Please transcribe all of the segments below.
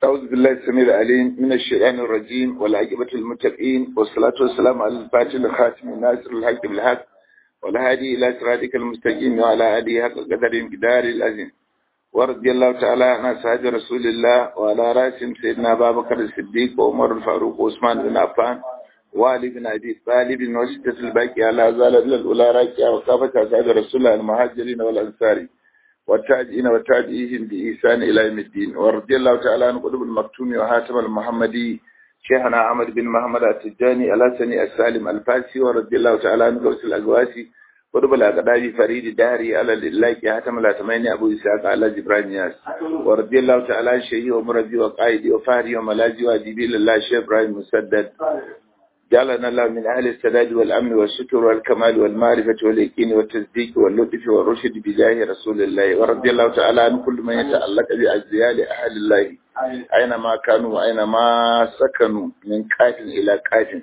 أعوذ بالله السميع العليم من الشيطان الرجيم والعاقبة المتقين والصلاة والسلام على الفاتح الخاتم الناصر الحق بالحق والهادي إلى صراطك المستقيم وعلى آله حق قدر جدار العظيم ورضي الله تعالى عن أصحاب رسول الله وعلى رأسهم سيدنا أبا بكر الصديق وعمر الفاروق وعثمان بن عفان وعلي بن أبي طالب وستة الباقي على زال الأولى راكية وكافة أصحاب رسول الله المهاجرين والأنصار والتاجئين والتاجئين بإحسان إلى يوم الدين ورضي الله تعالى عن قطب المكتوم وهاتم المحمدي شيخنا عمد بن محمد التجاني الحسني السالم الفاسي ورضي الله تعالى عن قوس الأقواسي قطب الأقداج فريد داري على الله هاتم الأتمين أبو إسحاق على جبران ياس ورضي الله تعالى عن شيخي ومرضي وقائدي وفهري وملاجي وأديبي لله شيخ إبراهيم مسدد جعلنا الله من أهل السداد والأمن والشكر والكمال والمعرفة واليقين والتصديق واللطف والرشد بجاه رسول الله ورضي الله تعالى عن كل من يتعلق بأجزيال أهل الله أينما كانوا وأينما سكنوا من كاف إلى كاف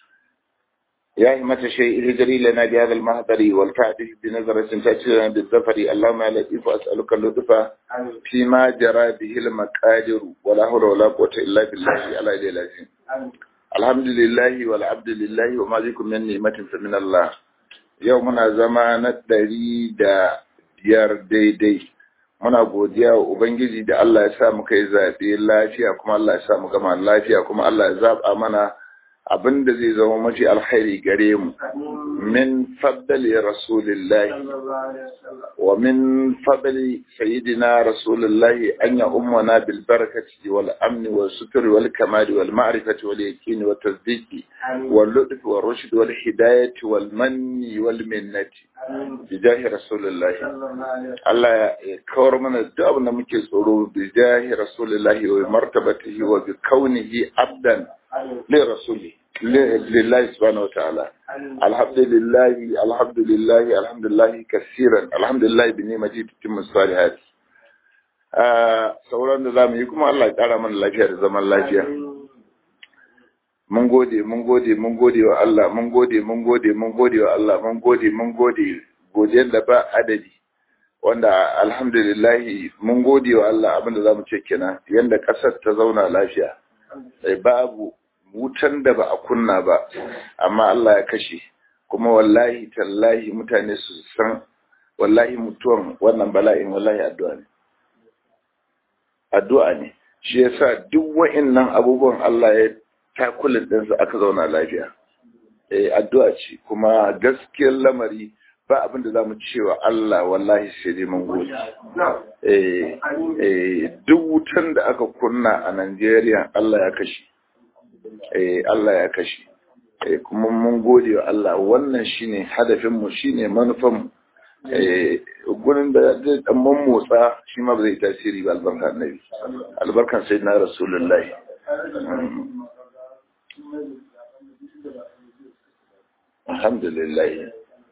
يا همة شيء هجري لنا بهذا المهدر والفاتح بنظرة تأتي لنا بالظفر اللهم يا لطيف أسألك اللطف فيما جرى به المقادر ولا حول ولا قوة إلا بالله على إلى العظيم alhamdulillahi wal abdulillahi wa ma bikum min ni'matin fa min Allah yau muna zama na ɗari da biyar daidai muna godiya wa ubangiji da Allah ya sa mu kai zaɓe lafiya kuma Allah ya sa mu gama lafiya kuma Allah ya zaɓa mana abin da zai zama mafi alkhairi gare mu min faddali rasulillahi wa min fadli sayyidina rasulillahi an ya ummana bil barakati wal amni wal suturi wal kamali wal ma'rifati wal yaqini wat tasdiqi wal lutfi wal rushd wal hidayati wal manni wal minnati bi jahi rasulillahi Allah ya kawar mana duk abin da muke tsoro bi jahi rasulillahi wa martabatihi wa bi kaunihi abdan لرسوله لله سبحانه وتعالى الحمد لله الحمد لله الحمد لله كثيرا الحمد لله بنعمته تتم الصالحات sauran da zamu yi kuma Allah ya kara mana lafiya da zaman lafiya mun gode mun gode mun gode wa Allah mun gode mun gode mun gode wa Allah mun gode mun gode godiyar da ba adadi wanda alhamdulillah mun gode wa Allah abinda zamu ce kenan yanda kasar ta zauna lafiya sai babu wutan da ba a kunna ba amma Allah ya kashe kuma wallahi tallahi mutane su san wallahi mutuwan wannan bala'in wallahi addu'a ne addu'a ne shi yasa duk wa'annan abubuwan Allah ya takulin din su aka zauna lafiya eh addu'a ce kuma gaskiyar lamari ba abin da zamu cewa Allah wallahi sai dai mun gode eh eh duk wutan da aka kunna a Najeriya Allah ya kashe eh Allah ya kashe eh kuma mun gode wa Allah wannan shine hadafin mu shine manufan mu eh gurin da zai dan motsa shi ma ba zai tasiri ba albarkan annabi albarkan sayyidina rasulullahi alhamdulillah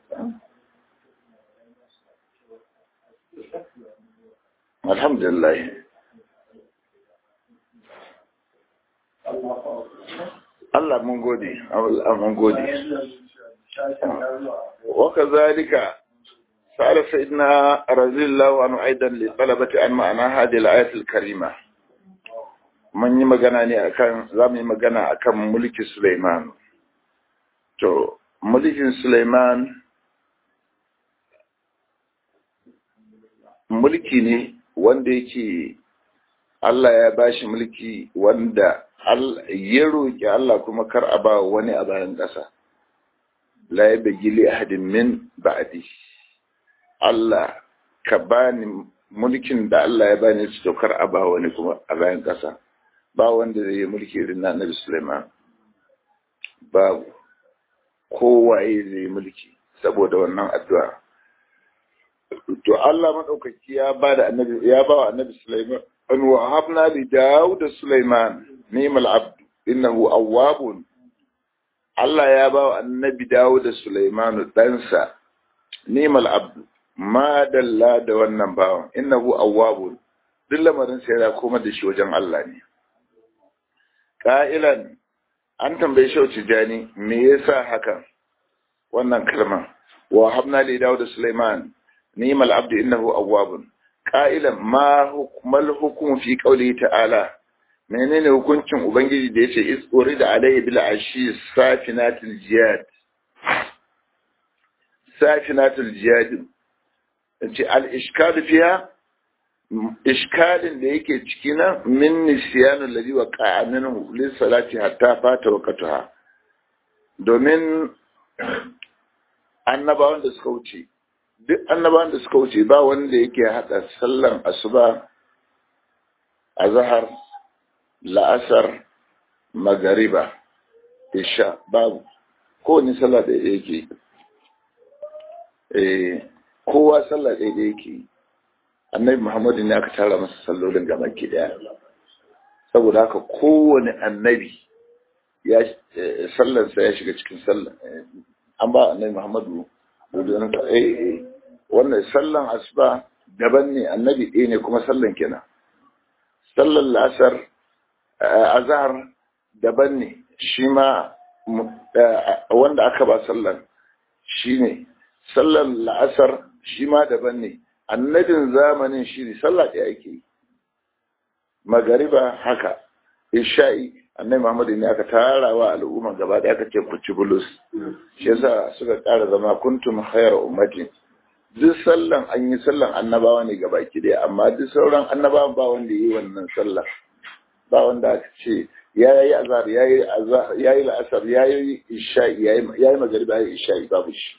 alhamdulillah Allah mun gode, Allah mun gode. Waka zalika, sa'ala sa'idina razillahu anu aidan li talabati an ma'ana hadi al-ayatul karima. Mun yi magana ne akan za mu yi magana akan mulkin Sulaiman. To, mulkin Sulaiman mulki ne wanda yake Allah ya bashi mulki wanda ya roƙi Allah kuma kar a ba wani a bayan ƙasa. La ya bagi li ahadin min ba'di. Allah ka bani mulkin da Allah ya bani su kar a ba wani kuma a bayan ƙasa. Ba wanda zai yi mulki irin na Nabi Sulaiman. Babu. Kowaye zai yi mulki saboda wannan addu'a. To Allah maɗaukaki ya ba da annabi ya ba wa annabi Sulaiman an wahabna li Dawud Sulaiman ni'mal abd innahu awwabun Allah ya ba wa annabi Dawud Sulaiman ɗansa ni'mal abd ma dalla da wannan bawan innahu awwabun duk lamarin sai ya koma da shi wajen Allah ne qa'ilan an tambaye shi Tijani me yasa hakan wannan kalma wa habna li Dawud Sulaiman ni'mal abd innahu awwabun قائلا ما حكم الحكم في قوله تعالى menene hukuncin ubangiji da yace is urida alayhi bil ashi safinatul jihad safinatul jihad ce al iskal fiha iskalin da yake ciki nan min nisyanu alladhi waqa'a minhu lis salati hatta fata waqtaha domin annabawan da suka wuce duk annabawan da suka wuce ba wanda yake hada sallan asuba azhar la'asar magariba isha babu kowane sallah da yake eh kowa sallah da yake annabi muhammadu ne aka tara masa sallolin gaba ki daya saboda haka kowane annabi ya sallarsa ya shiga cikin sallah an ba annabi muhammadu eh wannan sallan asuba daban ne annabi ɗaya ne kuma sallan kenan sallan la'asar azhar daban ne shi ma wanda aka ba sallan shi ne sallan la'asar shi ma daban ne annabin zamanin shi ne sallah ɗaya ake yi magariba haka isha'i annabi muhammadu ne aka tara wa al'umma gaba ɗaya aka ce ku ci bulus shi yasa suka ƙara zama kuntum khayra ummati duk sallan an yi sallan annabawa ne gaba ki ɗaya amma duk sauran annabawan ba wanda yi wannan sallah ba wanda aka ce ya yi azhar ya yi azhar ya yi la'asar ya yi isha'i ya yi magariba ya yi isha'i babu shi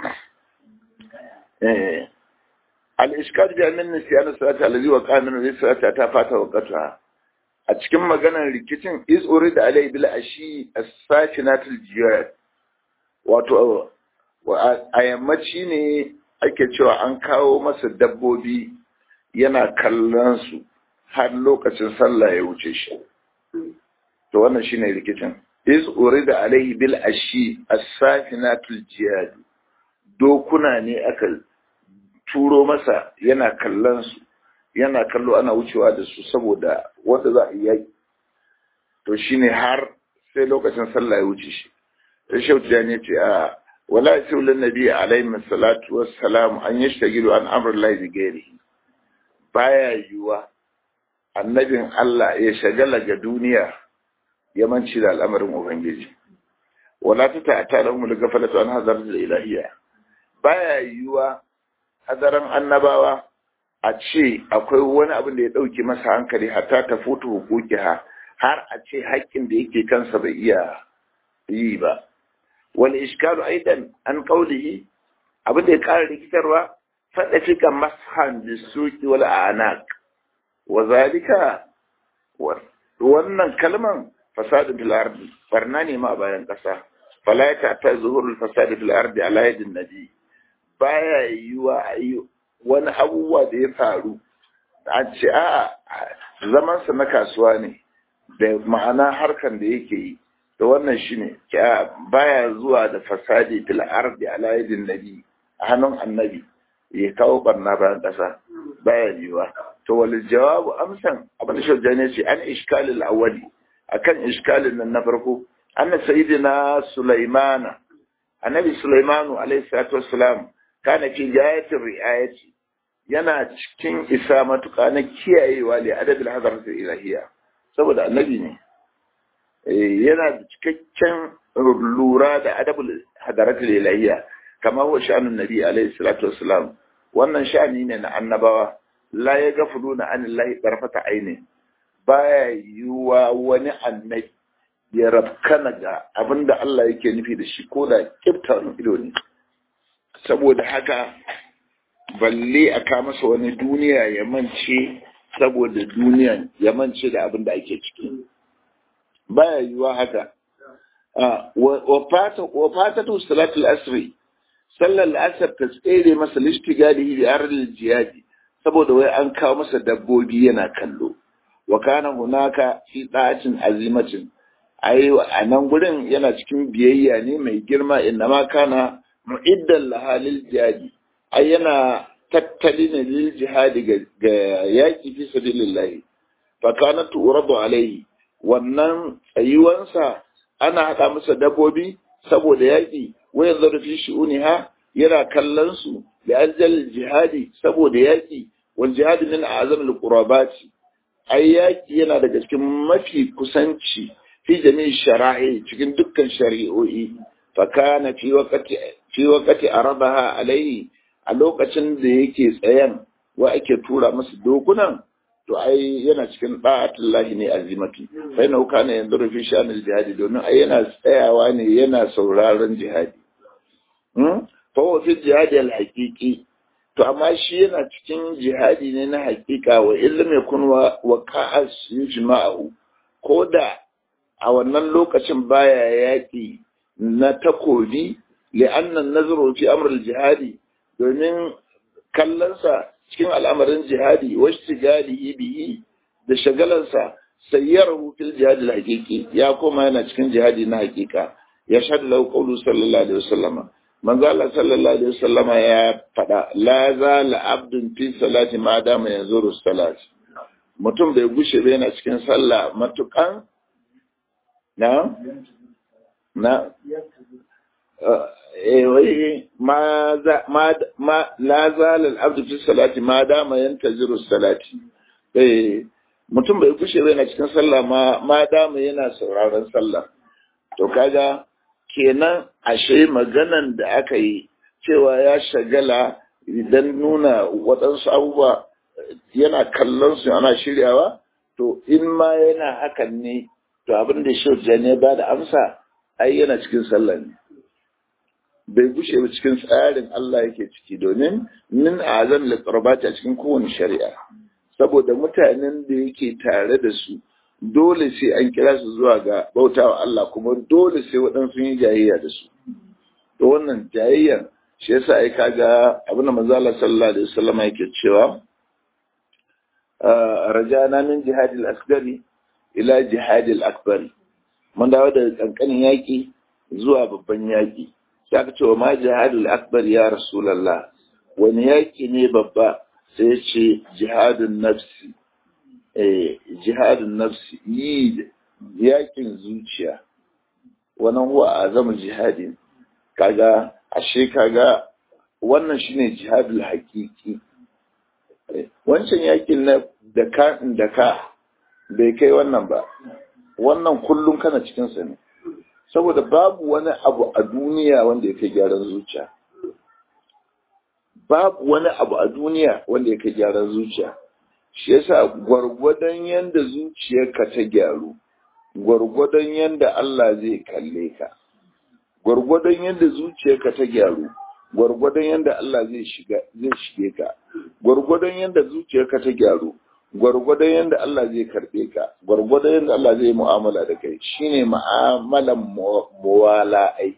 eh al-ishkal bi annan nisyan salati allazi wa qana min salati ta fata waqta a cikin maganar rikicin is urida alai bil ashi as-sakinatul jiyad wato a yammaci ne ake cewa an kawo masa dabbobi yana kallon su har lokacin sallah ya wuce shi to wannan shine rikicin is urida alaihi bil ashi as-sakinatul jiyad dokuna ne aka turo masa yana kallon su yana kallo ana wucewa da su saboda wanda za a yi to shine har sai lokacin sallah ya wuce shi sai shautu ne ce a wala yasulun nabi alaihi salatu wassalam an yashtagilu an amr lahi bi ghairihi baya yiwa annabin Allah ya shagala ga duniya ya manci da al'amarin ubangiji wala ta ta'ata lahum al-ghaflatu an hadar al-ilahiyya baya yiwa hadaran annabawa a ce akwai wani abin da ya ɗauki masa hankali hatta ta foto hukuki ha har a ce haƙƙin da yake kansa bai iya yi ba wani iskalu aidan an kaulihi abin da ya ƙara rikitarwa faɗa fika mashan da suki wal anak wa zalika wannan kalman fasadin fil ardi barna ne ma a bayan ƙasa fala ya ta zuhurul fasadi fil ardi ala yadin nabi baya yiwa a yi wani abubuwa da ya faru a ce a zamansa na kasuwa ne da ma'ana harkan da yake yi da wannan shi ne baya zuwa da fasadi fil ardi ala yadin nabi a hannun annabi ya kawo barna bayan ƙasa baya yiwa to wal jawabu amsan abin da shajja ne ce an iskalil awwali akan iskalin nan na farko anna sayyidina sulaimana annabi sulaimanu alaihi salatu wassalam kana fi gayatin ri'ayati yana cikin isa matuƙa na kiyayewa li adabil hadarat ilahiyya saboda annabi ne yana da cikakken lura da adabul hadarat ilahiyya kama huwa sha'anun nabi alaihi salatu wassalam wannan sha'ani ne na annabawa la ya gafuluna anillahi tarfata aini baya yiwuwa wani annabi ya rafkana ga abinda Allah yake nufi da shi ko da kiftar ido ne saboda haka balle a ka masa wani duniya ya mance saboda duniyan ya mance da abin da ake ciki baya yiwuwa haka wa fatatu salatul asri sallar asar ta tsere masa lishtigalihi da arzil jihadi saboda wai an kawo masa dabbobi yana kallo wa kana hunaka fi da'atin azimatin ai a nan gurin yana cikin biyayya ne mai girma inna ma kana mu'iddan lahalil jihadi ai yana tattali ne lil jihadi ga yaki fi sabilillah fa kana turadu alaihi wannan tsayuwansa ana hada masa dabbobi saboda yaki wa yanzu fi shi'uniha yana kallon su da aljal jihadi saboda yaki wal jihadi min a'zam al qurabati ai yaki yana daga cikin mafi kusanci fi jami'i shara'i cikin dukkan shari'o'i fa kana fi waqti fi waqti arabaha alaihi a lokacin da yake tsayan wa ake tura masa dokunan to ai yana cikin da'atullahi ne azimati sai na kana yanzu rufi shanil jihadi domin ai yana tsayawa ne yana sauraron jihadi hmm fa wa fi jihadi al-haqiqi to amma shi yana cikin jihadi ne na haƙiƙa wa illam yakun wa waqa'as yujma'u ko da a wannan lokacin baya yaƙi na takobi li'anna nazru fi amr al-jihadi domin kallonsa cikin al'amarin jihadi wasu galihi bihi da shagalansa sayyarahu fil jihadi al-haqiqi ya koma yana cikin jihadi na haƙiƙa ya shahadu lahu qawlu sallallahu alaihi wasallama manzo Allah sallallahu alaihi wasallama ya faɗa la zala abdun fi salati ma dama yanzuru salat mutum bai gushe ba yana cikin sallah matukan na na wai ma ma la zala al-abdu fi salati ma dama yantaziru salati eh mutum bai kushe ba yana cikin sallah ma ma dama yana sauraron sallah to kaga kenan ashe maganan da aka yi cewa ya shagala idan nuna waɗansu abubuwa yana kallon su ana shiryawa to in ma yana hakan ne to abin da shi ne ba da amsa ai yana cikin sallah ne bai gushe ba cikin tsarin Allah yake ciki domin min azan liqrabati a cikin kowane shari'a saboda mutanen da yake tare da su dole sai an kira su zuwa ga bautawa Allah kuma dole sai waɗansu yi jayayya da su to wannan jayayyar shi yasa ai kaga abin da manzo Allah sallallahu alaihi wasallam yake cewa rajana min jihadil asgari ila jihadil akbari mun dawo daga kankanin yaki zuwa babban yaki sai aka ce wa ma jihadul akbar ya rasulallah wani yaki ne babba sai ya ce jihadun nafsi eh jihadun nafsi yi yakin zuciya wannan huwa azama jihadin kaga ashe kaga wannan shine jihadul hakiki wancan yakin na da ka da ka bai kai wannan ba wannan kullum kana cikin sa ne saboda babu wani abu a duniya wanda ya kai gyaran zuciya babu wani abu a duniya wanda ya kai gyaran zuciya shi yasa gwargwadon yanda zuciyarka ta gyaru gwargwadon yanda Allah zai kalle ka gwargwadon yanda zuciyarka ta gyaru gwargwadon yanda Allah zai shiga zai shige ka gwargwadon yanda zuciyarka ta gyaru gwargwadon yadda Allah zai karɓe ka gwargwadon yadda Allah zai mu'amala da kai shine mu'amalan muwala ai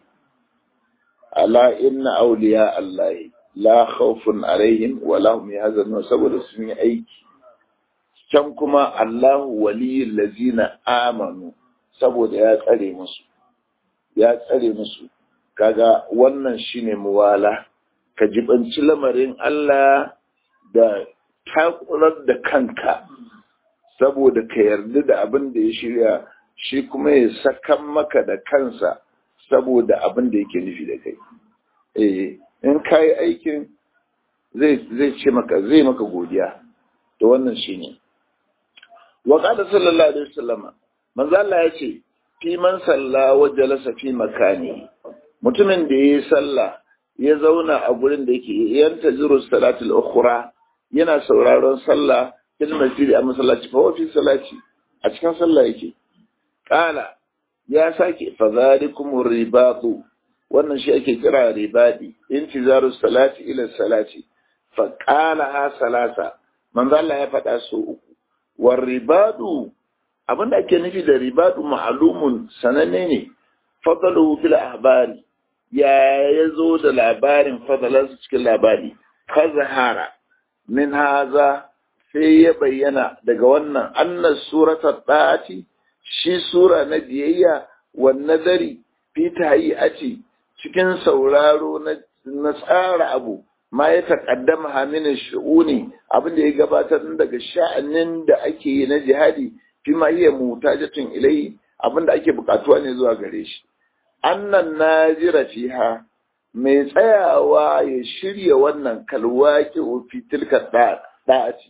ala inna awliya Allah la khawfun alaihim wa la hum yahzanun saboda sun yi aiki can kuma Allahu waliyul ladzina amanu saboda ya tsare musu ya tsare musu kaga wannan shine muwala ka jibanci lamarin Allah da takurar da kanka saboda ka yarda da abin da ya shirya shi kuma ya sakan maka da kansa saboda abin da yake nufi da kai eh in ka yi aikin zai ce maka zai maka godiya to wannan shi ne wa qala sallallahu alaihi wasallam manzo Allah ya ce fi man salla wa jalasa fi makani mutumin da yayi sallah ya zauna a gurin da yake yanta ziru salatul ukhra yana sauraron sallah fil masjid a masallaci fa fi salati a cikin sallah yake kala ya sake fa zalikum ribatu wannan shi ake kira ribadi intizaru salati ila salati fa qala ha salasa manzo Allah ya faɗa so uku war ribadu abinda ake nufi da ribadu ma'lumun sananne ne fadalu bil ahbari ya yazo da labarin fadalansu cikin labari ka zahara min haza sai ya bayyana daga wannan annas surata ɗati shi sura na biyayya wa nazari fi tahiyyati cikin sauraro na tsara abu ma ya taƙaddama haminin shu'uni abin da ya gabatar daga sha'anin da ake yi na jihadi fi ma hiya mutajatun ilai abin da ake buƙatuwa ne zuwa gare shi annan najira fiha mai tsayawa ya shirya wannan kalwaki fi tilka ɗaci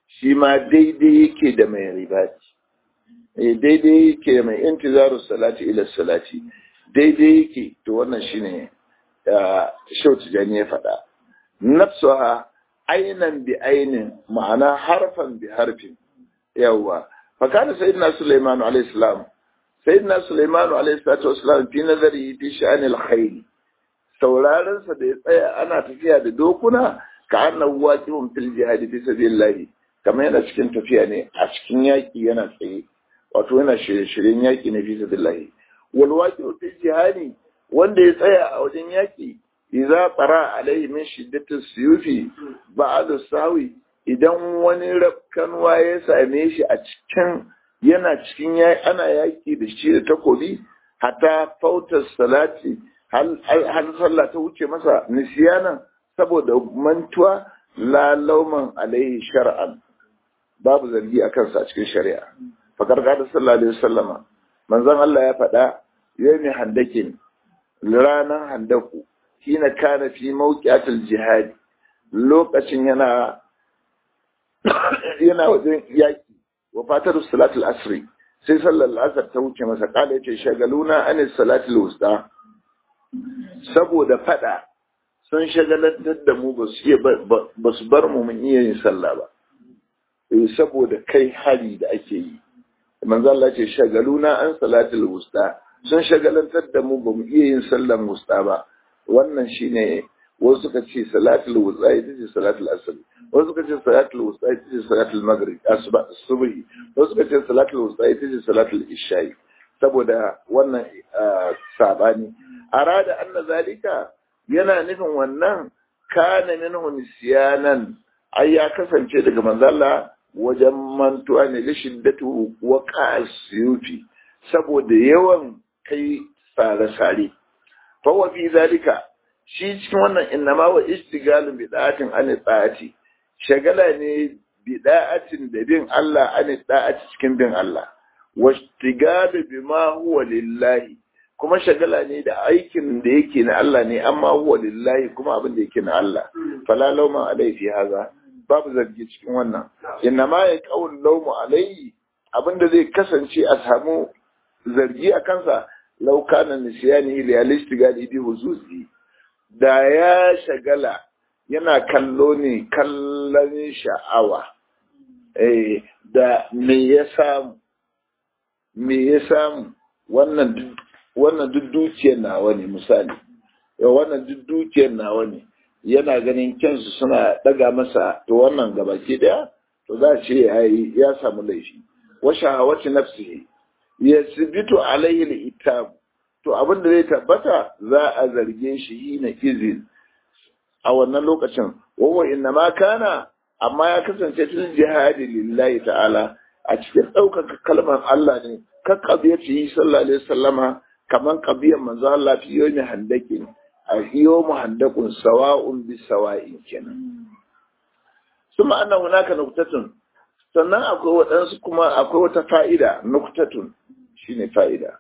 shi ma daidai yake da mai ribati daidai yake da mai intizaru salati ila salati daidai yake to wannan shine shau tijani ya faɗa nafsuha ainan bi ainin ma'ana harfan bi harfin yawwa fakana sayyidina sulaiman alayhi salam sayyidina sulaiman alayhi salatu wassalam fi nazari fi sha'anil khayl sauraron sa da ya tsaya ana tafiya da dokuna ka annahu waqifun fil jihad fi sabilillah kamar yana cikin tafiya ne a cikin yaki yana tsaye wato yana shirye-shiryen yaki na fi sabilillah wal waqifu fil jihad wanda ya tsaya a wajen yaki idza tsara alaihi min shiddatis suyufi ba'da sawi idan wani rafkanwa ya same shi a cikin yana cikin ana yaki da shi da takobi hatta fautar salati har sallah ta wuce masa nisiyanan saboda mantuwa la lauman alaihi shar'an babu zargi a kansa a cikin shari'a fakar kada sallallahu alaihi wasallama manzon Allah ya faɗa yawmi handakin ranan handaku hina kana fi mawqi'atil jihad lokacin yana yana wajen yaki wa fatar salatul asri sai sallar asar ta wuce masa kala yace shagaluna an salatul wusta saboda fada sun shagalantar da mu ba su ba su bar mu mun iya yin sallah ba saboda kai hari da ake yi manzo Allah ce shagaluna an salatul wusta sun shagalantar da mu ba mu iya yin sallar wusta ba wannan shine wasu suka ce salatul wusta ita ce salatul asr wasu suka ce salatul wusta ita ce salatul maghrib asuba subhi wasu suka ce salatul wusta ita ce salatul isha'i saboda wannan sabani arada anna zalika yana nufin wannan kana minhu nisyanan ai ya kasance daga manzalla wajen mantuwa ne da shiddatu wa qasiyuti saboda yawan kai sare-sare fa wa fi zalika shi cikin wannan innama wa istigalun bid'atin an tsati shagala ne bid'atin da bin Allah an tsati cikin bin Allah wa istigalu bima huwa lillahi kuma shagala ne da aikin da yake na Allah ne amma huwa lillahi kuma abin da yake na Allah fala lauma alai fi haza babu zargi cikin wannan innama ya qaul laumu alai abin da zai kasance a samu zargi a kansa law kana nisyani realistic bi huzuzi da ya shagala yana kallo ne kallon sha'awa eh da me ya samu me ya samu wannan wannan duk dukiyar nawa ne misali yau wannan duk dukiyar nawa ne yana ganin kyansu suna daga masa to wannan gabaki daya to za a ce ya samu laifi wa shahawati nafsihi yasbitu alayhi al-itab to abin da zai tabbata za a zarge shi hina izin a wannan lokacin wawa inna ma kana amma ya kasance fil jihadi lillahi ta'ala a cikin ɗaukaka kalmar Allah ne ka kabiyati yi sallallahu alaihi wasallama kaman kabiyar manzo Allah fi yomi handakin a yomu handakun sawa'un bi sawa'in kenan suma anna hunaka nuktatun sannan akwai waɗansu kuma akwai wata fa'ida nuktatun shine fa'ida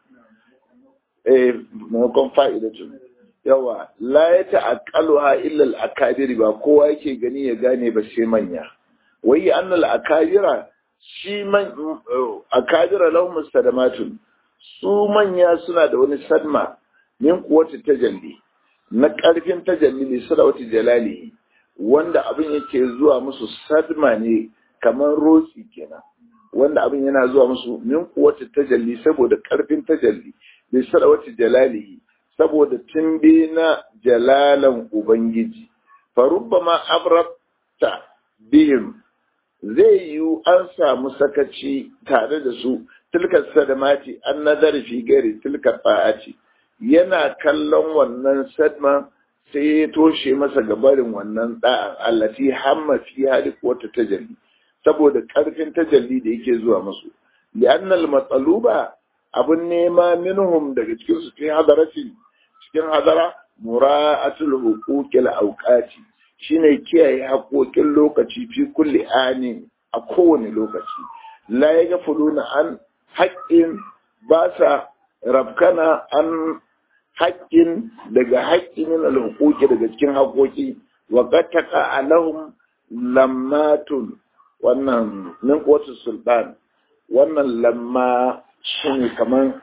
eh maimakon fa'idatun yawa la ya ta'aqqaluha illa al-akabiri ba kowa yake gani ya gane ba sai manya wai anna al-akabira shi man akabira lahum sadamatun su manya suna da wani sadma min kuwati tajalli na karfin tajalli ne sadawati jalali wanda abin yake zuwa musu sadma ne kamar roki kenan wanda abin yana zuwa musu min kuwati tajalli saboda karfin tajalli bi sadawati jalalihi saboda timbe na jalalan Ubangiji, farubba ma abrabta bihim zai yiwu an samu sakaci tare da su tilkar sadamati an nazari fi gari tilkar fa'aci yana kallon wannan sadma sai ya toshe masa gabarin wannan da'an allati hamma fi hali wata tajalli saboda karfin tajalli da yake zuwa musu li'annal matsaluba abun nema minhum daga cikin su fi hadaratin cikin hadara mura'atul huquqil awqati shine kiyaye haƙoƙin lokaci fi kulli ani a kowane lokaci la yaghfuluna an haqqin ba sa rabkana an haƙƙin daga haƙƙi min al daga cikin haƙoƙi wa qataka alahum lammatun wannan min kotu sultan wannan lamma shi ne kamar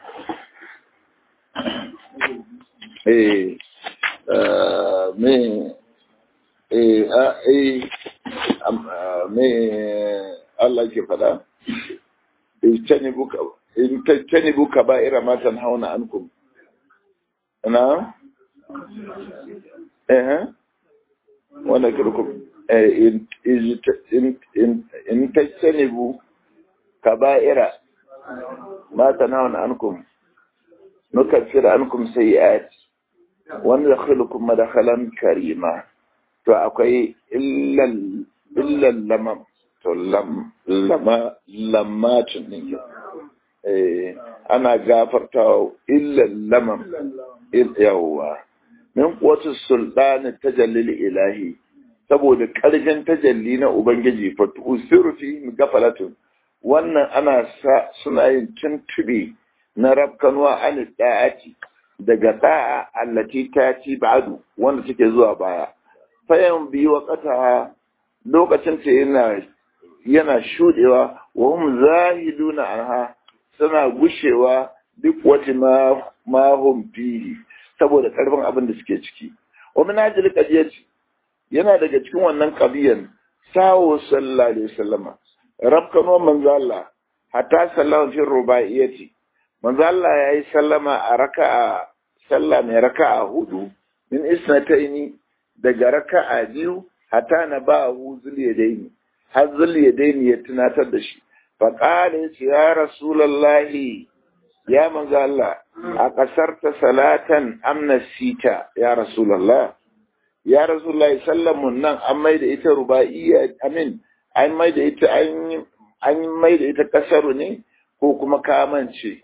eh me eh a eh me Allah ke fada in tajtanibu kaba'ira ma tanhauna ankum na eh wanda kirkum in in tajtanibu kaba'ira ma tanhauna ankum nukaffir ankum sayi'at wa nadkhilukum madkhalan karima to akwai illal illal lamam to lam lama lammatun din eh ana gafarta illal lamam yawwa min quwwati sultani tajallil ilahi saboda karfin tajalli na ubangiji fa tusiru fi gafalatun wannan ana sa suna yin tuntube na rabkanwa an da'ati daga da'a allati tati ba'du wanda take zuwa baya fayan biyu wakata lokacin ta yana yana shudewa wa hum zahiduna anha suna gushewa duk wata ma ma hum fihi saboda karfin abin da suke ciki wa min ajli qadiyati yana daga cikin wannan qadiyan sawo sallallahu alaihi wasallama rabkano manzo Allah hatta sallahu fi rubaiyati manzo Allah yayi sallama a raka'a sallah mai raka'a hudu min isnataini daga raka'a biyu hatta na ba hu zuliyadaini har zuliyadaini ya tunatar da shi fa qala ya rasulullahi ya manzo Allah a kasarta salatan amna sita ya rasulullah ya rasulullah sallamun nan an mai da ita rubaiya amin an mai da ita an mai da ita kasaru ne ko kuma kamance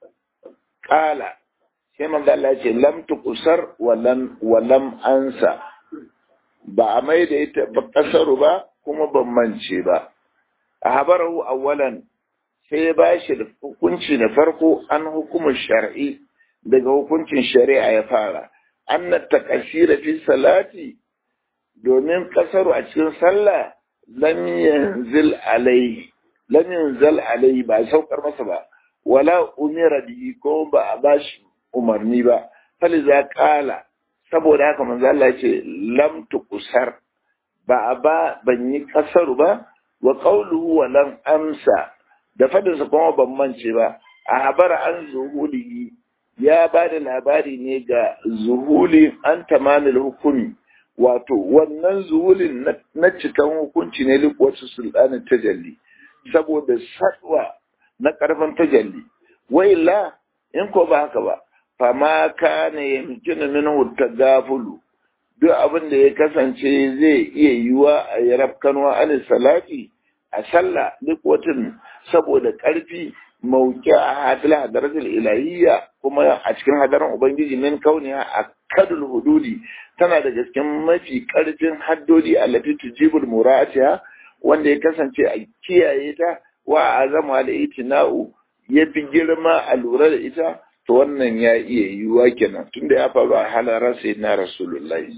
qala sai manzo Allah ya ce lam tuqsar wa lam wa lam ansa ba a mai da ita ba kasaru ba kuma ban mance ba a habarahu awwalan sai ya ba shi da hukunci na farko an hukumin shar'i daga hukuncin shari'a ya fara an na takasira fi salati domin kasaru a cikin sallah lam yanzil alaihi lam yanzil alaihi ba saukar masa ba wala umira bihi ko ba a bashi umarni ba faliza kala saboda haka manzo Allah ce lam tuqsar ba a ba ban yi kasaru ba wa qawluhu wa lam amsa da fadinsa kuma ban mance ba a habara an zuhulihi ya ba da labari ne ga zuhuli an tamanil hukumi wato wannan zuhulin na cikan hukunci ne likuwarsu sultanin tajalli saboda sadwa na karfin tajalli wai la in ko ba haka ba fama kana yamkinu minhu tagafulu duk abin da ya kasance zai iya yiwa a yi rafkanwa an salati a sallah duk watan saboda ƙarfi mauki a hadil hadaratul ilahiyya kuma a cikin hadarin ubangiji min kauniya a kadul hududi tana da cikin mafi ƙarfin haddodi allati tujibul muratiha wanda ya kasance a kiyaye ta wa azama da itina'u ya fi girma a lura da ita to wannan ya iya yiwuwa kenan tunda ya faru a halarar sai na rasulullahi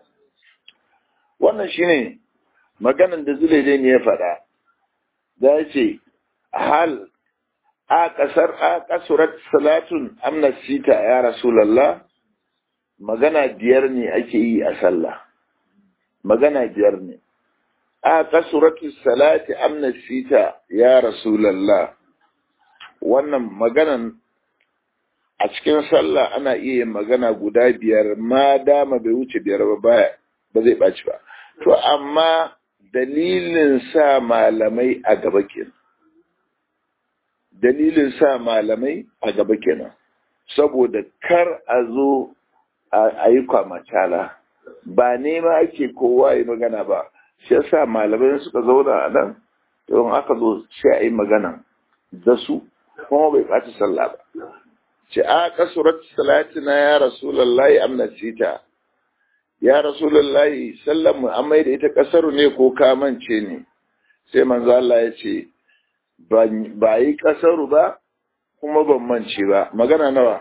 wannan shine maganan da zulaidai ne ya faɗa da ya ce hal a ƙasar a ƙasurat salatun amna sita ya rasulallah magana biyar ne ake yi a sallah magana biyar ne a ƙasurat salati amna sita ya rasulallah wannan maganan a cikin sallah ana iya yin magana guda biyar ma dama bai wuce biyar ba baya ba zai ɓaci ba to amma dalilin sa malamai a gaba kenan dalilin sa malamai a gaba kenan saboda kar a zo a yi kwamacala ba nema ake kowa yi magana ba shi yasa malamai suka zauna a nan don aka zo sai a yi magana da su kuma bai ɓaci sallah ba ce a kasurat salatina ya rasulallahi amnasita ya rasulallahi sallan mu an da ita kasaru ne ko kamance ne sai manzo Allah ya ce ba yi kasaru ba kuma ban mance ba magana nawa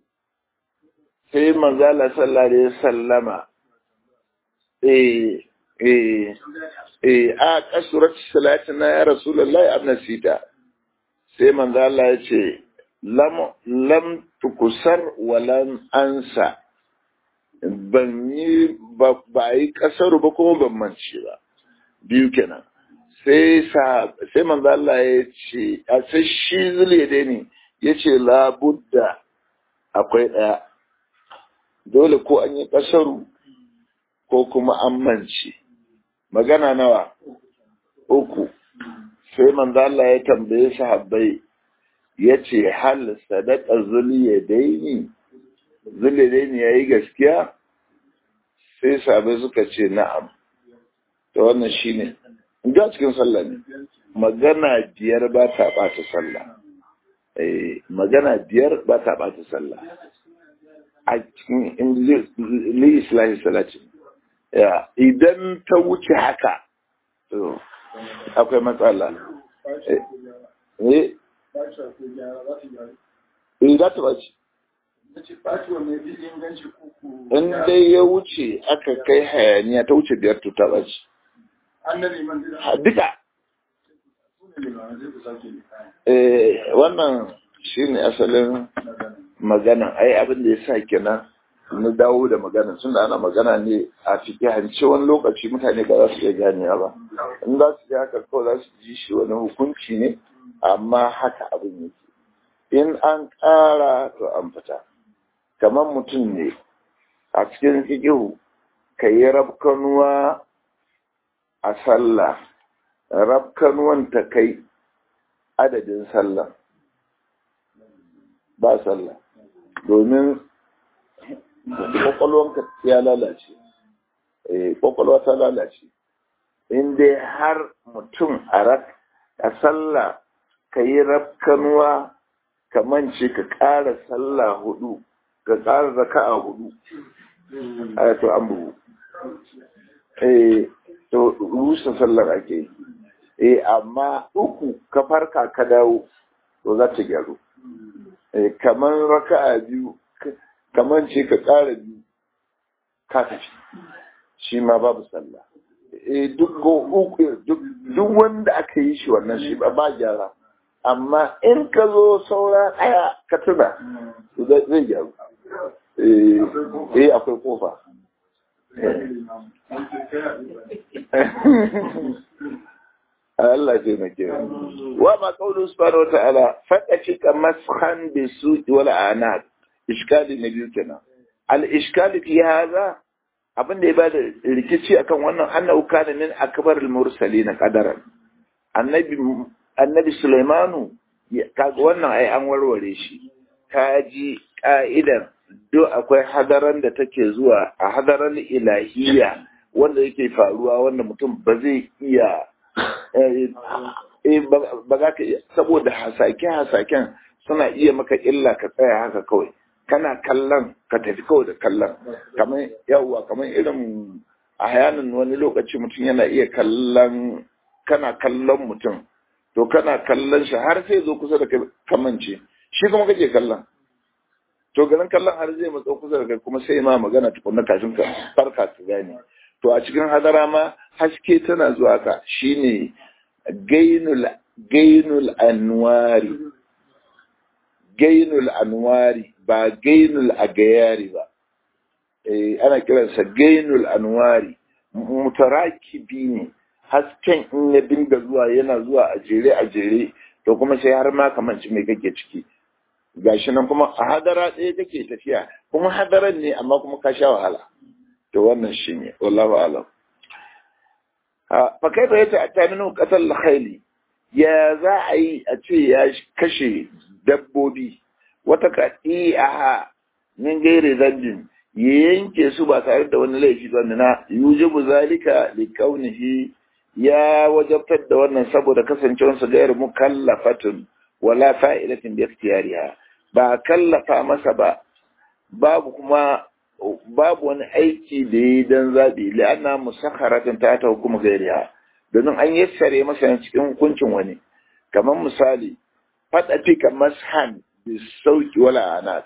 sai manzo Allah sallallahu alaihi sallama eh eh eh a kasurat salatina ya rasulullahi annasita sai manzo Allah ya ce lam lam tukusar walan ansa ban yi ba yi kasaru ba kuma ban mance ba biyu kenan sai sa sai manzo Allah ya ce a sai shi zule dai ne ya ce labudda akwai ɗaya dole ko an yi kasaru ko kuma an mance magana nawa uku sai manzo Allah ya tambaye sahabbai ya ce hal sadaka zuliya daini zuliya daini ya yi gaskiya sai sahabbai suka ce na'am to wannan shine ga cikin sallah ne magana biyar ba ta ɓata sallah eh magana biyar ba ta ɓata sallah a cikin li islahi salati idan ta wuce haka to akwai matsala eh eh za ta ɓaci in dai ya wuce aka kai hayaniya ta wuce biyar to ta ɓaci duka wannan shi ne asalin magana ai abin da ya sa kenan na dawo da magana tun da ana magana ne a cikin hanci wani lokaci mutane ba za su iya ganewa ba in za su ji haka kawai za su ji shi wani hukunci ne amma haka abin yake in an ƙara to an fita kamar mutum ne a cikin fikihu ka yi rabkanuwa a sallah rabkanuwan ta kai adadin sallah ba sallah domin kwakwalwanka ya lalace kwakwalwa ta lalace in dai har mutum a rak a sallah ka yi rafkanuwa ka mance ka ƙara sallah hudu ka ƙara raka'a hudu a to an bugu eh to rusa sallar ake eh amma uku ka farka ka dawo to za ta gyaru eh kamar raka'a biyu kamar ce ka ƙara biyu ka tafi shi ma babu sallah eh duk uku duk wanda aka yi shi wannan shi ba ba gyara amma in ka zo saura ɗaya ka tuna zai gyaru eh akwai kofa Allah ce na kira. Wa ma kaulu subhanahu wa ta'ala faɗa cika mashan bi su wala anad iskali na biyu kenan. Al iskali fi haza abin da ya bada rikici akan wannan annahu kana min akbar al mursalin qadaran. Annabi Annabi Sulaimanu kaga wannan ai an warware shi. Ka ji ka'idar do akwai hadaran da take zuwa a hadaran ilahiyya wanda yake faruwa wanda mutum ba zai iya ba za ka iya saboda hasake-hasaken suna iya maka illa ka tsaya haka kawai kana kallon ka tafi kawai da kallon kamar yawwa kamar irin a hayanin wani lokaci mutum yana iya kallon kana kallon mutum to kana kallon shi har sai zo kusa da kai kamance shi kuma kake kallon to ganin kallon har zai matsa kusa da kai kuma sai ma magana tukunna kafin ka farka ka gane to a cikin hadara ma haske tana zuwa ka shine gainul gainul anwari gainul anwari ba gainul agayari ba eh ana kiransa gainul anwari mutarakibi ne hasken in ya dinga zuwa yana zuwa a jere a jere to kuma sai har ma kamanci mai kake ciki gashi nan kuma a hadara ɗaya kake tafiya kuma hadaran ne amma kuma ka sha wahala to wannan shi ne wallahu alam fa kai bai ta ta minu qatal khayli ya za a yi a ce ya kashe dabbobi wata qati'a min gairi zambin ya yanke su ba tare da wani laifi ba na yujibu zalika li kaunihi ya wajabtar da wannan saboda kasancewarsa gairu mukallafatun wala fa'idatin bi ikhtiyariha ba kallafa masa ba babu kuma babu wani aiki da yi don zaɓi la'ana musakharatin ta ta hukuma gairiya domin an yassare masa cikin hukuncin wani kamar misali faɗa fika mashan da sauki wala ana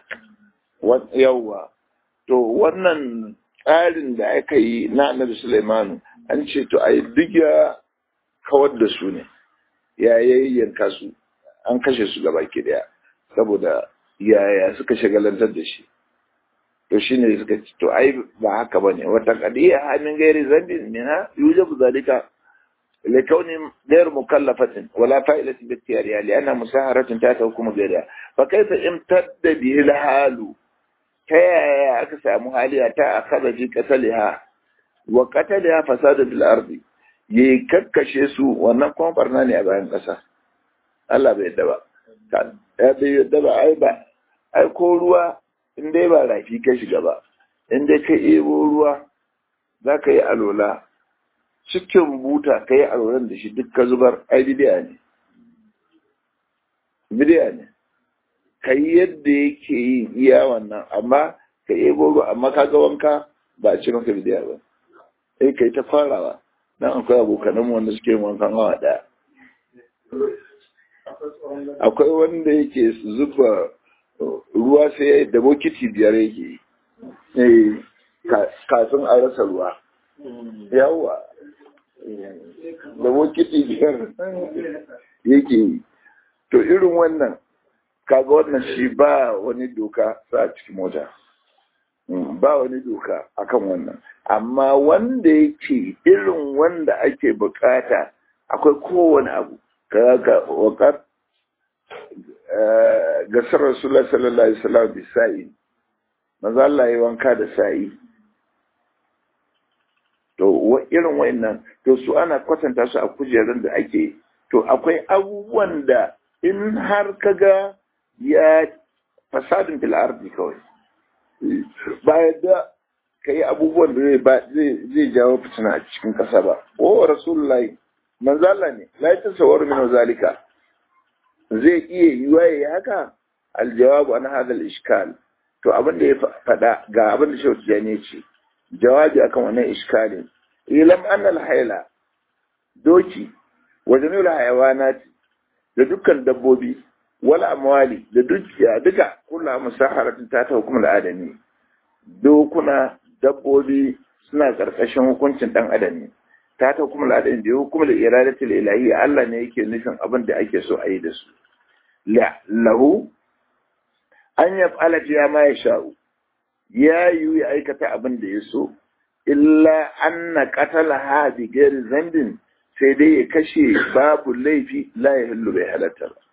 yawwa to wannan tsarin da aka yi na annabi Sulaimanu an ce to ai duk ya kawar da su ne ya yayyanka su an kashe su gaba ki daya saboda yaya suka shagalantar da shi to shine suka ce to ai ba haka bane wata qadiya hamin gairi zambin minha yujabu zalika لكون غير مكلفة ولا فائدة باختيارها لأنها مساهرة تحت حكم غيرها فكيف امتد به الحال كيا أكسى مهالية تأخذ في قتلها وقتلها فساد في الأرض يككشي su wannan kuma barna ne a bayan ƙasa Allah bai yadda ba ya bai yadda ba ai ba ai ko ruwa in dai ba rafi ka shiga ba in dai ka ebo ruwa za ka yi alola cikin buta ka yi alwalan da shi duk ka zubar ai bidiya ne bidiya ne ka yi yadda yake yi iya wannan amma ka yi gogo amma ka ga wanka ba a ce maka bidiya ba sai ka yi ta farawa dan akwai abokanan wanda suke wankan hawa daya akwai wanda yake zuba ruwa sai da bokiti biyar yake yi kafin a rasa ruwa yawwa da bokiti biyar yake yi to irin wannan kaga wannan shi ba wani doka sa cikin mota ba wani doka akan wannan amma wanda yake irin wanda ake bukata akwai kowane abu kaga wakar gasar rasulullah sallallahu alaihi wasallam bi sa'i maza Allah ya wanka da sa'i to irin wayannan to su ana kwatanta su a kujerun da ake to akwai abubuwan da in har kaga ya fasadin fil ardi kawai ba yadda ka yi abubuwan da zai jawo fitina a cikin ƙasa ba o rasulullahi manzala ne la ta sawar min zalika zai iya yiwa yayi haka aljawabu an hadal iskal to abin da ya faɗa ga abin da shehu tijani ce jawabi akan wannan iskalin ilam annal haila doki wa jami'ul hayawanat da dukkan dabbobi wala amwali da dukiya duka kullu musaharatin ta ta hukumar adami dokuna dabbobi suna karkashin hukuncin dan adam ne ta ta hukumar adami da hukumar iradatul ilahi Allah ne yake nufin abin da ake so a yi da su la lahu an yaf'ala fiha ma yasha'u ya yi ya aikata abin da ya so illa anna qatalaha bi ghairi zambin sai dai ya kashe babu laifi la ya hillu bai halatta ba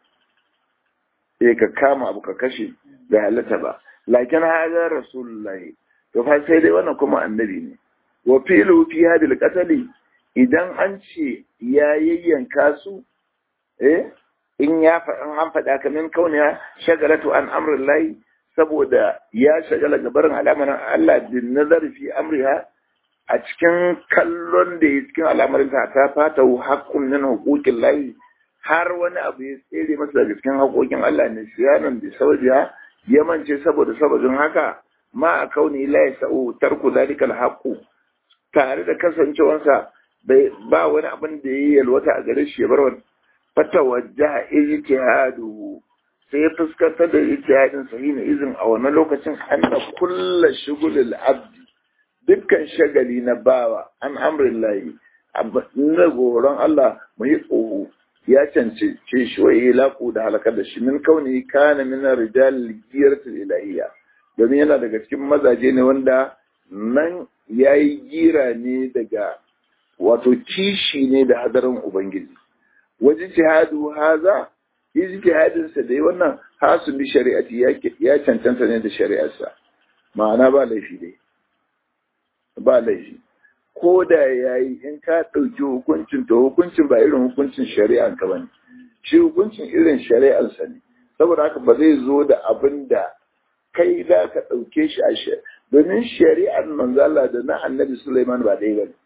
sai ka kama abu ka kashe bai halatta ba lakin hada rasulullahi to fa sai dai wannan kuma annabi ne wa filu fi hadil qatali idan an ce ya yayyanka su eh in ya an faɗa kamin kauniya shagalatu an amrin lahi saboda ya shagala gabarin al'amarin Allah bin nazar fi amriha a cikin kallon da ya cikin al'amarin ta ta fata haƙƙun min hukukin lahi har wani abu ya tsere masa daga cikin haƙoƙin Allah ne siyanan da sababiya ya mance saboda sababin haka ma a kauni la ya sa'u tarku zalika alhaqu tare da kasancewansa ba wani abin da ya yalwata a gare shi ya bar wani fatawajjaha ijtihaduhu sai ya fuskantar da ijtihadin sahihin izin a wannan lokacin anna kullu shugulil abdi dukkan shagali na bawa an amrin layi na goron Allah mu yi tsoho ya cancance shi wa laƙu da halakar da shi min kauni kana min rijal giratul ilahiyya domin yana daga cikin mazaje ne wanda nan yayi gira ne daga wato kishi ne da hadarin ubangiji waje jihadu haza ijtihadin sa dai wannan hasu bi shari'ati ya cancanta ne da shari'arsa ma'ana ba laifi dai ba laifi ko da ya yi in ka ɗauki hukuncin to hukuncin ba irin hukuncin shari'an ka bane shi hukuncin irin shari'arsa ne saboda haka ba zai zo da abin da kai za ka ɗauke shi a shi domin shari'ar manzala da na annabi Sulaiman ba ɗaya bane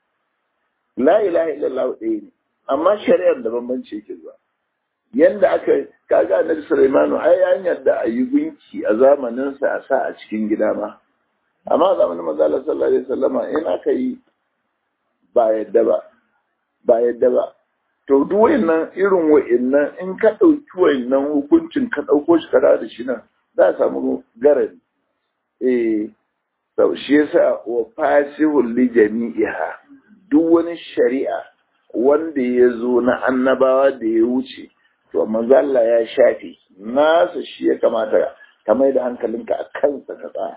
la ilaha illallah ɗaya ne amma shari'ar da bambanci yake zuwa yanda aka kaga annabi Sulaiman ai an yarda a yi gunki a zamaninsa a sa a cikin gida ma amma a zamanin manzala sallallahu alaihi wasallama in aka yi ba yadda ba ba yadda ba to duk wayannan irin wayannan in ka dauki wayannan hukuncin ka dauko shi kada da shi nan za a samu garari eh to shi yasa wa fasihul li jami'iha duk wani shari'a wanda ya zo na annabawa da ya wuce to manzo Allah ya shafe nasa shi ya kamata ka mai da hankalinka a kansa ka tsaya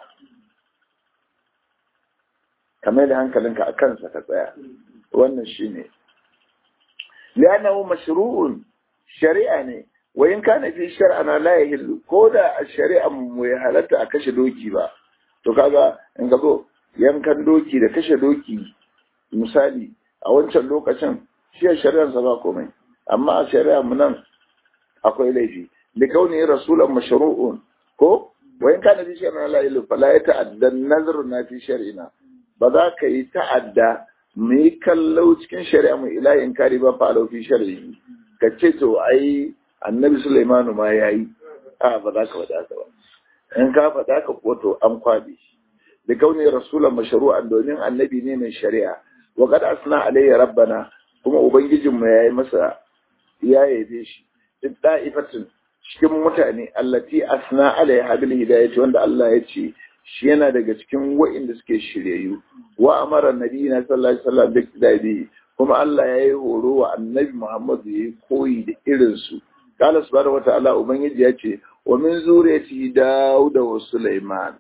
ka mai da hankalinka a kansa ka tsaya wannan shine li'annahu mashru'un shari'a ne wa in kana fi shar'ana la yahillu ko da a shari'a mu ya halatta a kashe doki ba to kaga in ga zo yankan doki da kashe doki misali a wancan lokacin shi a shari'ar sa ba komai amma a shari'a mu nan akwai laifi li kauni rasulan mashru'un ko wa in kana fi shar'ina la yahillu fala yata'adda nazru na fi shar'ina ba za ka yi ta'adda mu yi kallo cikin shari'a mu ila in kari ba fa fi shar'i ka ce to ai annabi Sulaimanu ma ya yi a ba za ka faɗa ka ba in ka faɗa ka ko to an kwaɓe shi da kauni rasulan mashru'an domin annabi ne mai shari'a wa qad asna alayya rabbana kuma ubangijin mu yayi masa ya yabe shi duk da'ifatin cikin mutane allati asna alayha bil hidayati wanda Allah ya ce shi yana daga cikin wa'inda suke shiryayyu wa amara nabiyina sallallahu alaihi wasallam da kidai kuma Allah ya yi horo wa annabi Muhammad ya yi koyi da irinsu kala subhanahu wa ta'ala ubangiji ya ce wa min zuriyati Dawud wa Sulaiman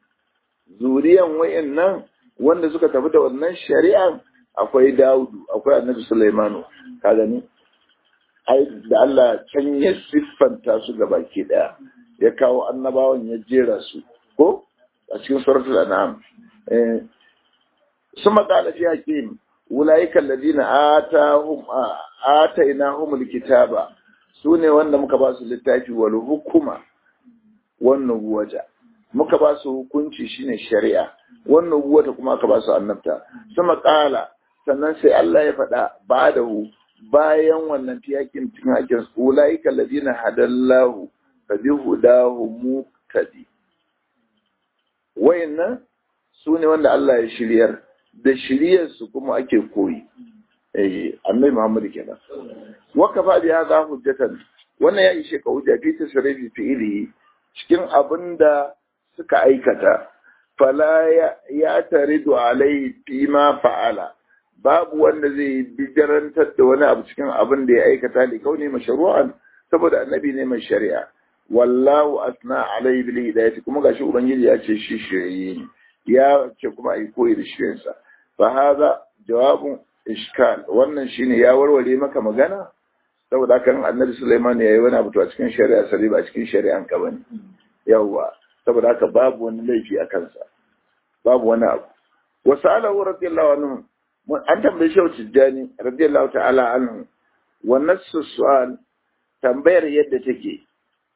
zuriyan wayannan wanda suka tafi da wannan shari'an akwai Dawud akwai annabi Sulaiman ka gani ai da Allah can ya siffanta su baki daya ya kawo annabawan ya jera su ko a cikin suratul an'am eh suma qala fi hakim ulaika alladhina atahum atainahum alkitaba sune wanda muka ba su littafi wal hukuma wan nubuwata muka ba su hukunci shine shari'a wan nubuwata kuma aka ba su annabta suma qala sannan sai Allah ya faɗa ba'dahu bayan wannan tiyakin cikin hakin ulaika alladhina hadallahu fa bihudahu muqtadi wayannan su ne wanda Allah ya shiryar da shiryarsu kuma ake koyi eh annabi Muhammad kenan wa kafa bi hadha hujjatan wannan ya ishe ka hujja fi tasrifi fi'ili cikin abinda suka aikata fala ya taridu alai fi ma fa'ala babu wanda zai bijirantar da wani abu cikin abin da ya aikata li kauni mashru'an saboda annabi ne mai shari'a wallahu asna alai bil hidayati kuma gashi ubangiji ya ce shi shiriye ne ya ce kuma ai koyi da shirinsa fa hada jawabun iskal wannan shine ya warware maka magana saboda haka annabi Sulaiman ya yi wani abu a cikin shari'a sai ba cikin shari'an ka bane yawa saboda haka babu wani laifi a kansa babu wani abu wa sa'alahu radiyallahu anhu an tambaye shi Tijjani radiyallahu ta'ala anhu wannan su'al tambayar yadda take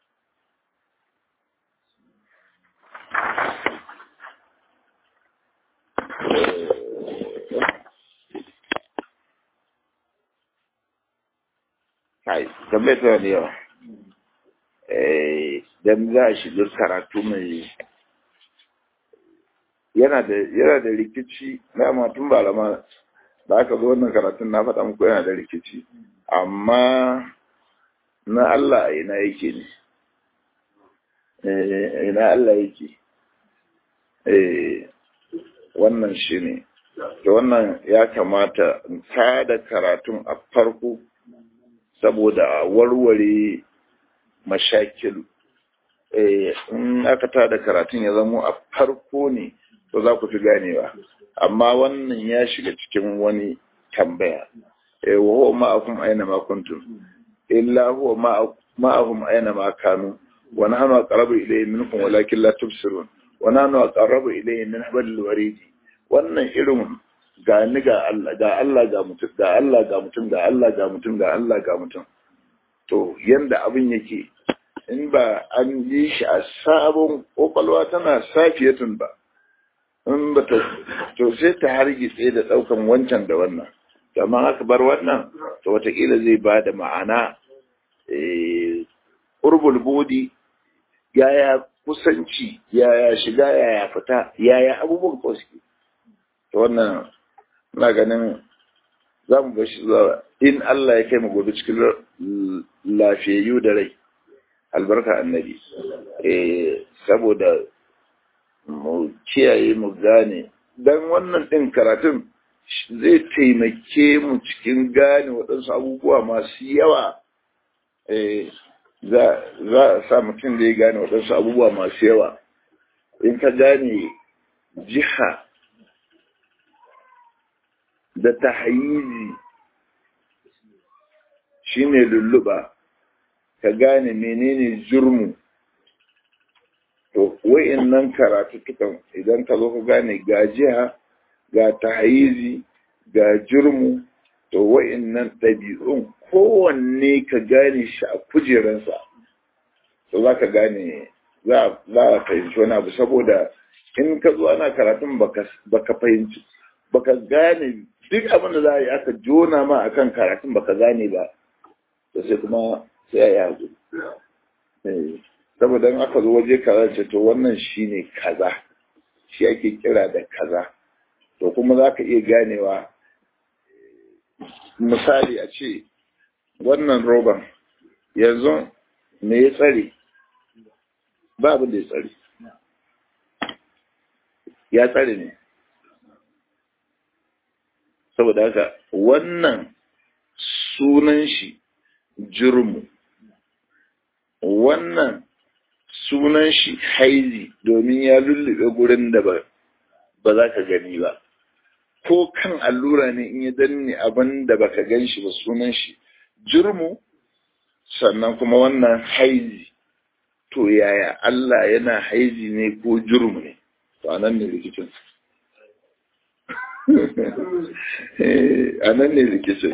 kai tambayar tana da yawa dan za a shiga karatu mai yana da yana da rikici na matun balama da aka zo wannan karatun na faɗa muku yana da rikici amma na Allah a ina yake ne ina Allah yake wannan shi ne da wannan ya kamata in tada karatun a farko saboda warware mashakilu in aka tada karatun ya zamo a farko ne to za ku fi ganewa amma wannan ya shiga cikin wani tambaya wa huwa ma'akum aina ma kuntum illa huwa ma'ahum aina ma kanu wa nahnu aqrabu ilayhi minkum walakin la tubsirun wa nahnu aqrabu ilayhi min hablil warid wannan irin ga ni ga Allah ga Allah ga mutum ga Allah ga mutum ga Allah ga mutum ga Allah ga mutum to yanda abin yake in ba an yi shi a sabon kwakwalwa tana safiyatun ba in ba ta to sai ta hargitse da daukan wancan da wannan amma aka bar wannan to watakila zai ba da ma'ana urbul bodi yaya kusanci yaya shiga yaya fita yaya abubuwan ko suke to wannan na ganin za mu bashi zuwa in Allah ya kai mu gobe cikin lafiyayyu da rai albarka annabi eh saboda mu kiyaye mu gane dan wannan din karatun zai taimake mu cikin gane waɗansu abubuwa masu yawa za a sa mutum da ya gane waɗansu abubuwa masu yawa in ka gane jiha da tahayizi shine lulluɓa ka gane menene jurmu to nan karatu tukan idan ka zo ka gane ga jiha ga tahayizi ga jurmu to nan ɗabi'un kowanne ka gane shi a kujeransa to za ka gane za a fahimci wani abu saboda in ka zo ana karatun baka fahimci baka gane duk abin da za a yi aka jona ma akan karatun baka gane ba to sai kuma sai a yi hagu saboda in aka zo waje kaza ce to wannan shine kaza shi ake kira da kaza to kuma za ka iya ganewa misali a ce wannan roban yanzu me ya tsare ba abin da ya tsare ya tsare ne saboda haka wannan sunan shi jirmu wannan sunan shi haizi domin ya lullube gurin da ba za ka gani ba ko kan allura ne in ya danne abin da baka gan shi ba sunan shi jirmu sannan kuma wannan haizi to yaya Allah yana haizi ne ko jirmu ne to anan ne rikicin anan ne rikicin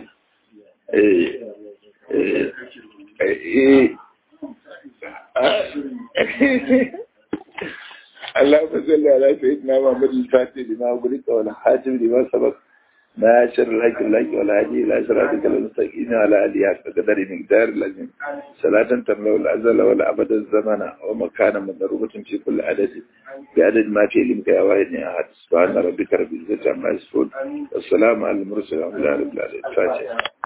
اللهم صل على سيدنا محمد الفاتح لما أغلق والحاتم لما سبق ناشر الحق الحق والهادي إلى صراطك المستقيم على آله حق قدر مقدار لازم صلاة تملأ الأزل والأبد الزمن ومكانا مضروبة في كل عدد بعدد ما في علمك يا واحد أحد سبحان ربك رب العزة عما يصفون والسلام على المرسلين والحمد لله رب العالمين الفاتحة